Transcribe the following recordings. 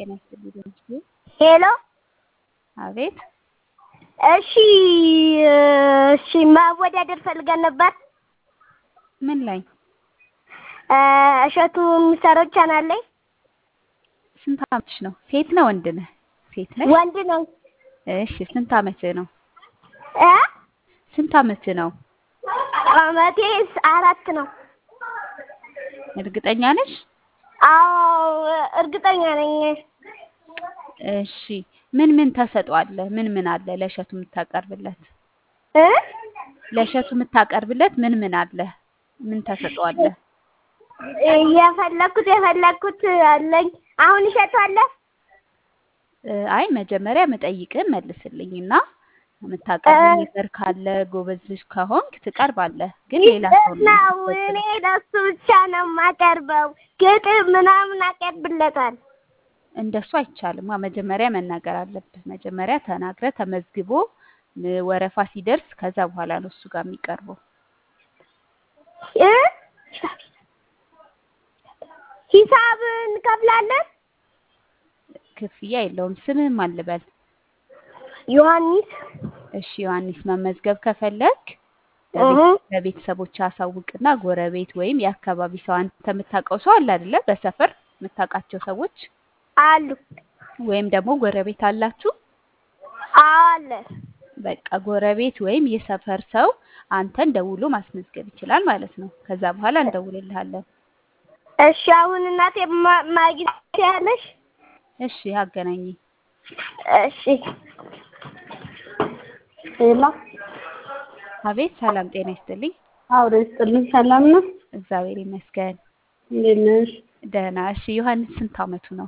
ጤና ይስጥልኝ ደምሴ። ሄሎ አቤት እሺ እሺ ማወዳደር ፈልገን ነበር። ምን ላይ? እሸቱ የሚሰራው ቻናል ላይ ስንት አመትሽ ነው? ሴት ነው ወንድ ነህ? ሴት ነሽ? ወንድ ነው እሺ ስንት አመትህ ነው? እ ስንት አመትህ ነው? አመቴ አራት ነው። እርግጠኛ ነሽ? አዎ እርግጠኛ ነኝ። እሺ ምን ምን ተሰጧለህ? ምን ምን አለ ለእሸቱ የምታቀርብለት? እ ለእሸቱ የምታቀርብለት ምን ምን አለ? ምን ተሰጧለህ? የፈለኩት የፈለኩት አለኝ። አሁን እሸቱ አለ? እ አይ መጀመሪያ መጠይቅህን መልስልኝና የምታቀርብ ነገር ካለ ጎበዝ ልጅ ከሆንክ ትቀርባለህ። ግን ሌላ ሰው ነው ነው የምትፈትነው። እኔ ለሱ ብቻ ነው የማቀርበው። ግጥም ምናምን አቀርብለታል። እንደሱ አይቻልም። አ መጀመሪያ መናገር አለብህ። መጀመሪያ ተናግረህ ተመዝግቦ እ ወረፋ ሲደርስ ከዛ በኋላ ነው እሱ ጋር የሚቀርበው። እ ሂሳብ እንከፍላለን። ክፍያ የለውም። ስምህም አልበል። ዮሐንስ እሺ ዮሐንስ መመዝገብ ከፈለግ እህ ለቤተሰቦች አሳውቅና ጎረቤት ወይም የአካባቢ ሰው አንተ የምታውቀው ሰው አለ አይደለ? በሰፈር የምታውቃቸው ሰዎች አሉ ወይም ደግሞ ጎረቤት አላችሁ። አለ በቃ ጎረቤት ወይም የሰፈር ሰው አንተን ደውሎ ማስመዝገብ ይችላል ማለት ነው። ከዛ በኋላ እንደውልልሃለን። እሺ አሁን እናቴ ማ- ማግኘት ያለሽ እሺ አገናኝ። እሺ ሄሎ አቤት ሰላም ጤና ይስጥልኝ። አውሬ ይስጥልኝ። ሰላም ነው? እግዚአብሔር ይመስገን እንዴት ነሽ? ደህና። እሺ ዮሐንስ ስንት አመቱ ነው?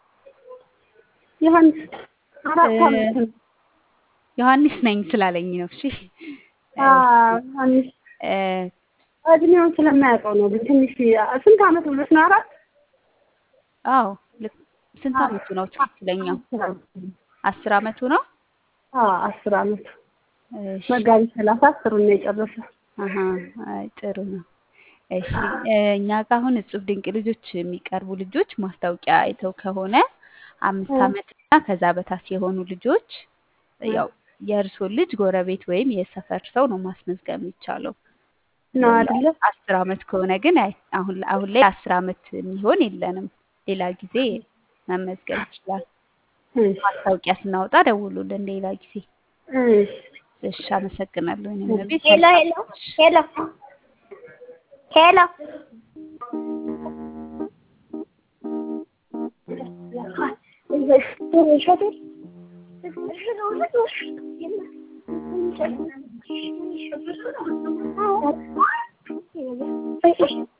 ዮሐንስ አራት እ አመት ነው። ዮሐንስ ነኝ ስላለኝ ነው። እሺ አዎ፣ ዮሐንስ እ እድሜውን ስለማያውቀው ነው። ግን ትንሽ ስንት አመት ብሎሽ ነው? አራት አዎ ልክ ስንት አመቱ ነው ትክክለኛው? አስር አመቱ ነው። አዎ አስር አመቱ እሺ መጋቢት ሰላሳ አስሩን ነው የጨረሰው። አሀ አይ ጥሩ ነው። እሺ እ እኛ ጋር አሁን እጹብ ድንቅ ልጆች የሚቀርቡ ልጆች ማስታወቂያ አይተው ከሆነ አምስት አመት እና ከዛ በታች የሆኑ ልጆች ያው የእርሶ ልጅ ጎረቤት ወይም የሰፈር ሰው ነው ማስመዝገብ የሚቻለው። ነው አይደለ? አስር አመት ከሆነ ግን አይ አሁን አሁን ላይ አስር አመት የሚሆን የለንም። ሌላ ጊዜ መመዝገብ ይችላል። እሺ ማስታወቂያ ስናወጣ ደውሉልን ሌላ ጊዜ። እሺ እሺ አመሰግናለሁ። እኔም ቤት ሄሎ ሄሎ ሄሎ ሄሎ እሸቱ